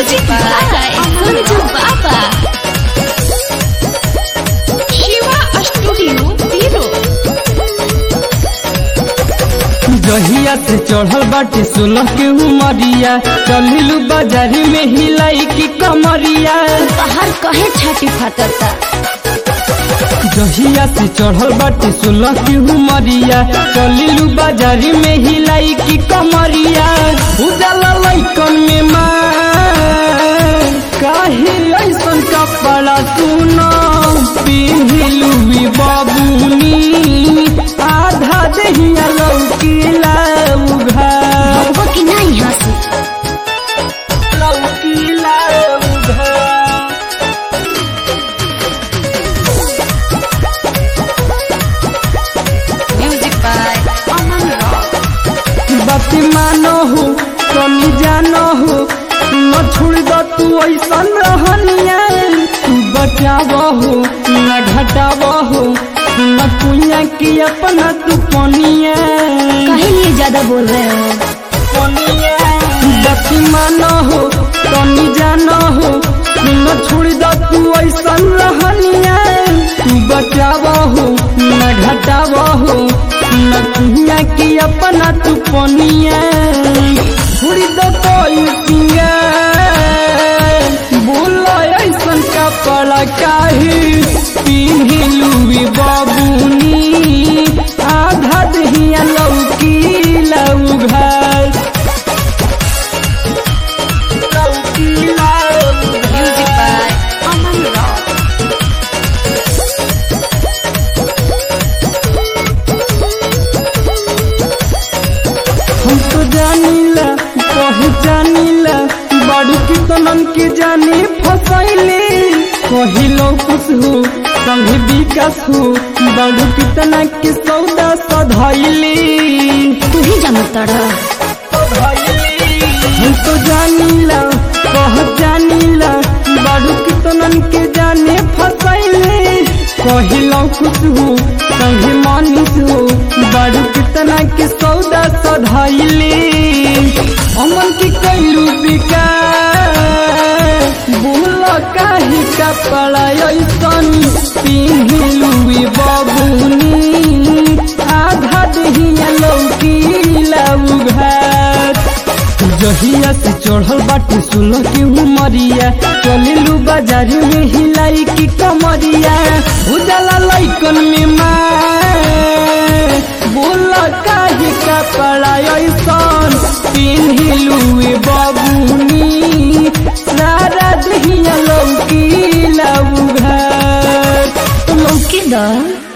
Music by Sanju Baba. Shiva Studio, Biro. जहिया से चढ़ल बाटे सोलह के उमरिया चलिलू बाजारी में हिलाई की कमरिया बाहर कहे छाती फाटता जहिया से चढ़ल बाटे सोलह के उमरिया चलिलू बाजारी में हिलाई की कमरिया उजाला लैकन में मार काहे ऐसन कपड़ा सुनो पिन्हिलू बाबूनी आधा दहिया लौकीला उघार वो कि नहीं हंसी लौकीला उघार म्यूजिक बाय अमन रॉक बात मानो हो कमी जानो हो न छोड़ दो तू ऐसन रहनिया तू बचाव हो न घटाव हो न कुइया की अपना तू पनिया कहे लिए ज्यादा बोल रहे हो बात मानो हो कमी जानो हो न छोड़ दो तू ऐसन रहनिया तू बचाव हो न घटाव हो न कुइया की अपना तू पनिया छोड़ी दो कोई पिया बोला ऐसन कपड़ा काहे पिन्हिलू बाबूनी आधा दहिया लौकी लौघार लौकी लौघार म्यूजिक बाय अमन रॉक हम तो जानीला पहचानीला बड़ू की तनन के जाने फसैले कहिलो खुश हो संग विकास हो बड़ू की तना के सौदा सधैले तू ही जानता रहा हम तो जानीला पहचानीला बड़ू की तनन के जाने फसैले कहिलो खुश हो संग मानिस हो बड़ू की तना के सौदा सधैले अमन की कैलू विकास बोल काहे कपड़ा ऐसन पिन्हिलू बबुनी आधा दहिया लौकी लौघार जहिया से चढ़ल बाटे सुनो के उमरिया चलिलू बाजारी में हिलाई की कमरिया उजाला लैकन में मार बोल काहे कपड़ा ऐसन पिन्हिलू बबुनी सारा दहिया लौकी लौघार तो लौकी द